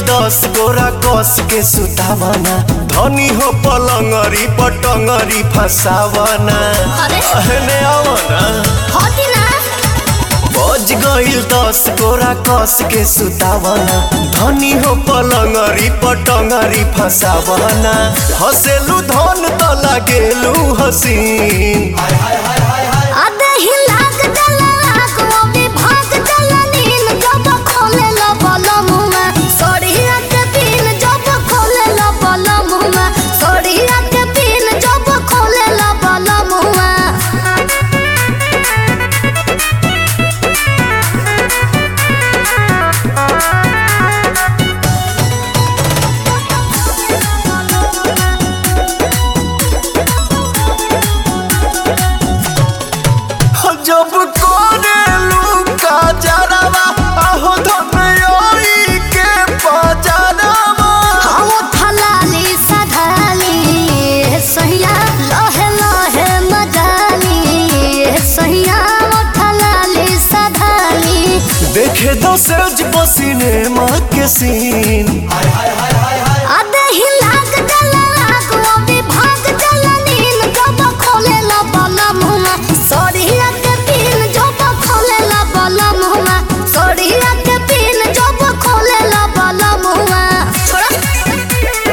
दस गोरा कस के सुतावना धनी हो पलंगरी पटंगरी फसावना अरे। अहने आवना होती ना बज गईल दस गोरा कस के सुतावना धनी हो पलंगरी पटंगरी फसावना हसेलू धन त लागेलू हसीन आधे ही लाग जला लाग वो भी भाग जला नील जब खोले लो बलम में सोड़िया के पीन जब खोले लो बलम में सोड़िया के पीन जब खोले लो बलम में जब कोरेलू का जरावा आहो धनयोई के पजरावा हम थलाली सधाली सहिया लहे लहे मजाली सहिया थलाली सधाली देखे दो सज पसीने माँ के सीन आधे ही लाग जला लाग वो भी भाग जला नील जब खोले ला बला मुमा सोड़िया के पीन जब खोले ला बला मुमा सोड़िया के पीन जब खोले ला बला मुमा छोड़ा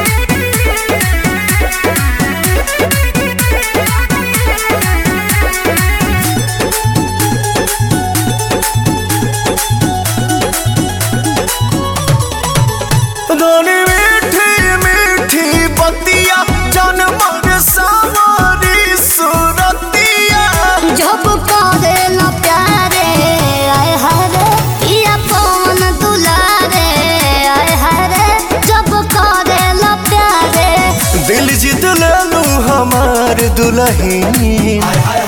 धनी मीठी मीठी बतिया जनमर सावरी सुरतिया जब करे ला प्यारे आय हरे पिया पवन दुलारे आय हरे जब करे ला प्यारे दिल जीत लेलू हमार दुल्हन